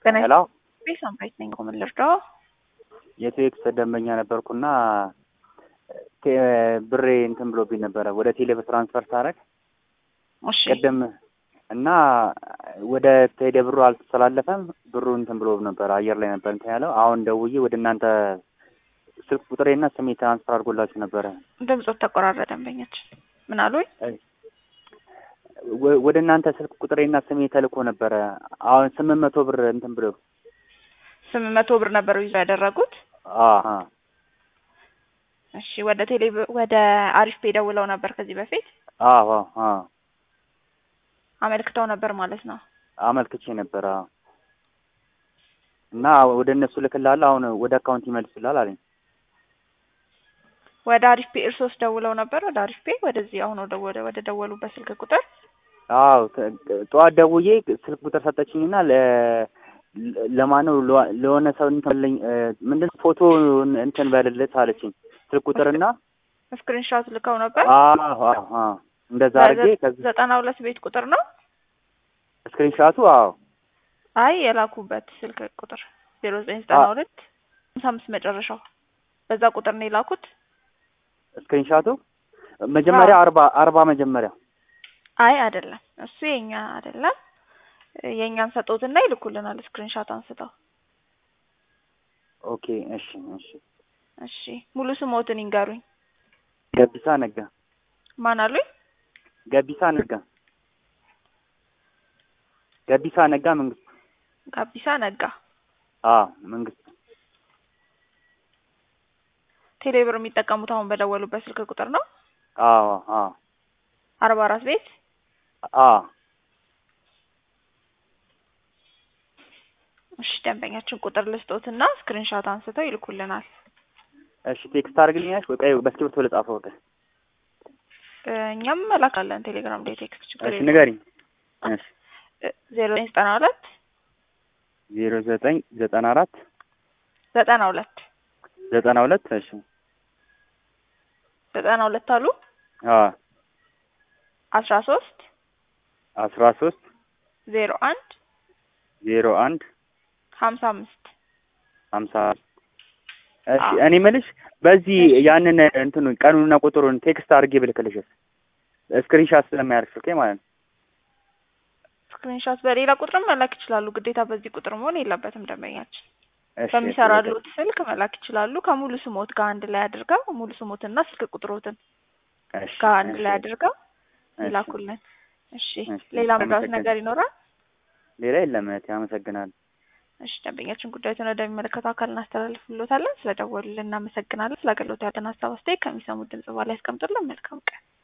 ጤና ሄሎ ይስጥልኝ ሳምራዊት ነኝ። ምን ልርዳው? የቴክስ ደንበኛ ነበርኩና ቴ- ብሬ እንትን ብሎብኝ ነበረ ወደ ቴሌ ትራንስፈር ሳረግ እሺ ቅድም እና ወደ ቴሌ ብሩ አልተስተላለፈም። ብሩ እንትን ብሎ ነበረ አየር ላይ ነበር እንትን ያለው። አሁን ደውዬ ወደ እናንተ ስልክ ቁጥሬና ስሜ ትራንስፈር አድርጎላችሁ ነበረ። ድምፆት ተቆራረጠ። ደንበኛችን ምን አሉኝ? ወ- ወደ እናንተ ስልክ ቁጥሬና ስሜ ተልኮ ነበረ። አሁን ስምንት መቶ ብር እንትን ብሎ ስምንት መቶ ብር ነበር ይዞ ያደረጉት። አሀ እሺ ወደ ቴሌ ወደ አሪፍ ፔ ደውለው ነበር ከዚህ በፊት አዎ አዎ አመልክተው ነበር ማለት ነው። አመልክቼ ነበረ አዎ። እና ወደ እነሱ ልክላለሁ አሁን ወደ አካውንት ይመልሱላል አለኝ። ወደ አሪፍ ፔ እርሶስ ደውለው ነበር ወደ አሪፍ ፔ ወደዚህ አሁን ወደ ወደ ወደ ደወሉበት ስልክ ቁጥር አዎ ተ- ጠዋት ደውዬ ስልክ ቁጥር ሰጠችኝና ለ ለማነው ለዋ- ለሆነ ሰው እንትን ልኝ ምንድን ነው ፎቶ እንትን በልልት አለችኝ። ስልክ ቁጥርና ስክሪንሾት ልከው ነበር። አዎ አዎ አዎ እንደዛ አድርጌ ከዚህ ዘጠና ሁለት ቤት ቁጥር ነው። ስክሪንሻቱ አዎ አይ የላኩበት ስልክ ቁጥር ዜሮ ዘጠኝ ዘጠና ሁለት ሃምሳ አምስት መጨረሻው በዛ ቁጥር ነው የላኩት። ስክሪንሻቱ መጀመሪያ አርባ አርባ መጀመሪያ አይ አይደለም፣ እሱ የኛ አይደለም። የእኛን ሰጡትና ይልኩልናል ስክሪንሾት አንስተው። ኦኬ እሺ እሺ እሺ ሙሉ ስሞትን ይንገሩኝ። ገቢሳ ነጋ ማን አሉኝ? ገቢሳ ነጋ ገቢሳ ነጋ መንግስት ጋቢሳ ነጋ። አዎ መንግስት ቴሌብር የሚጠቀሙት አሁን በደወሉበት ስልክ ቁጥር ነው። አዎ አዎ አርባ አራት ቤት አዎ እሺ ደንበኛችን ቁጥር ልስጦትና ስክሪንሾት አንስተው ይልኩልናል። እሺ ቴክስት አድርግልኛሽ ወይ ቆይ በእስክሪብቶ ልጻፈው ወደ እ እኛም መላካለን ቴሌግራም ላይ ቴክስት ችግር እሺ የለውም። ንገሪኝ እሺ ዜሮ ዘጠኝ ዘጠና ሁለት ዜሮ ዘጠኝ ዘጠና አራት ዘጠና ሁለት ዘጠና ሁለት እሺ ዘጠና ሁለት አሉ አዎ አስራ ሶስት አስራ ሶስት ዜሮ አንድ ዜሮ አንድ ሀምሳ አምስት ሀምሳ እሺ አዎ። እኔ የምልሽ በዚህ እሺ። ያንን እንትኑ ቀኑንና ቁጥሩን ቴክስት አድርጌ ብልክልሽስ ስክሪንሻት ስለማያርፍ ስልኬ ማለት ነው ስክሪንሾት በሌላ ቁጥርም መላክ ይችላሉ። ግዴታ በዚህ ቁጥር መሆን የለበትም። ደንበኛችን እሺ በሚሰራሉት ስልክ መላክ ይችላሉ። ከሙሉ ስሞት ጋር አንድ ላይ አድርገው ሙሉ ስሞትና ስልክ ቁጥሮትን እሺ ጋር አንድ እሺ ላይ አድርገው እሺ። ይላኩልን። እሺ እሺ፣ ሌላ መርዳት አመሰግናለሁ። ነገር ይኖራል? ሌላ የለም እህቴ አመሰግናለሁ እሺ ደንበኛችን ጉዳዩን ወደሚመለከተው አካል እናስተላልፍሎታለን። ስለደወሉልን እናመሰግናለን። ስለ አገልግሎት ያለን ሀሳብ አስተያየት ከሚሰሙት ድምጽ በኋላ ያስቀምጡልን። መልካም ቀን